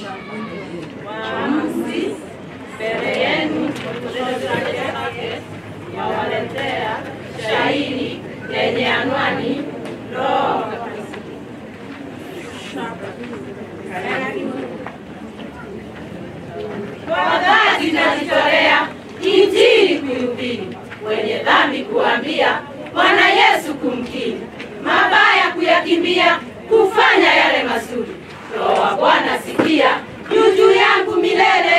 Waamuzi mbele yenu nawaletea shairi lenye anwani Roho kwa dhati najitolea Injili kuihubiri, wenye dhambi kuambia, Bwana Yesu kumkiri, mabaya kuyakimbia, kufanya yale mazuri. Roho wa Bwana sikia, juu juu yangu milele.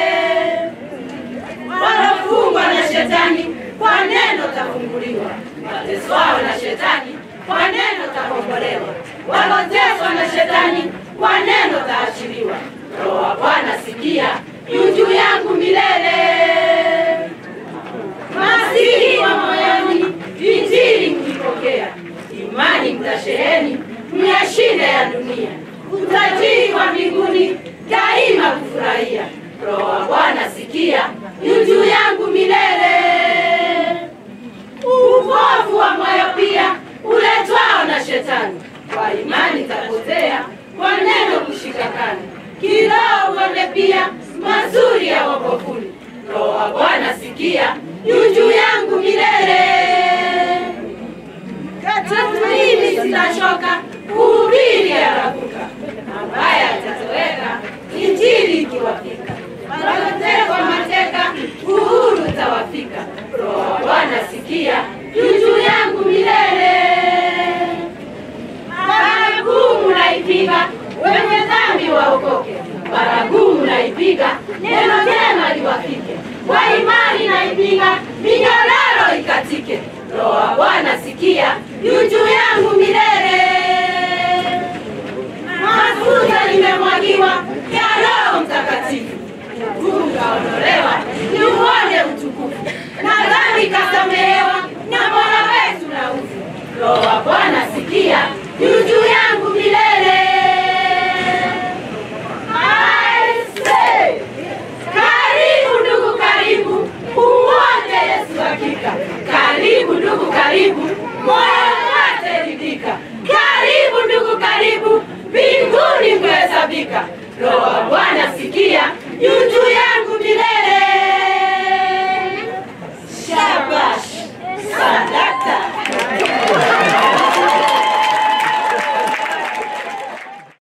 Walofungwa na shetani, kwa neno tafunguliwa. Wateswao na shetani, kwa neno takombolewa. Waloteswa na shetani, kwa neno taachiliwa. Roho wa Bwana sikia, juu juu yangu milele. Masihi wa moyoni, Injili mkipokea, imani mtasheheni, myashinde ya dunia, utajiri wa mbinguni daima kufurahia. Roho wa Bwana sikia, juu juu yangu milele. Upofu wa moyo pia uletwao na shetani, kwa imani tapotea, kwa neno kushikakana, kiroho uone pia mazuri ya wokofuni. Roho wa Bwana sikia, juu juu yangu milele. Tatu mimi sitachoka kuhubiri yarakuka, ambaye atatoweka injili ikiwafika. Walotekwa mateka, uhuru utawafika. Roho wa Bwana sikia, juu juu yangu milele. Baragumu naipiga, wenye dhambi waokoke. Baragumu naipiga, neno jema liwafike. Kwa imani naipiga, minyororo ikatike. Roho wa Bwana sikia, juu juu yangu milele. Mafuta limemwagiwa ya Roho Mtakatifu, hukumu kaondolewa, ni uone utukufu, na dhambi kasamehewa na Bwana wetu na ufu. Roho wa Bwana sikia, juu juu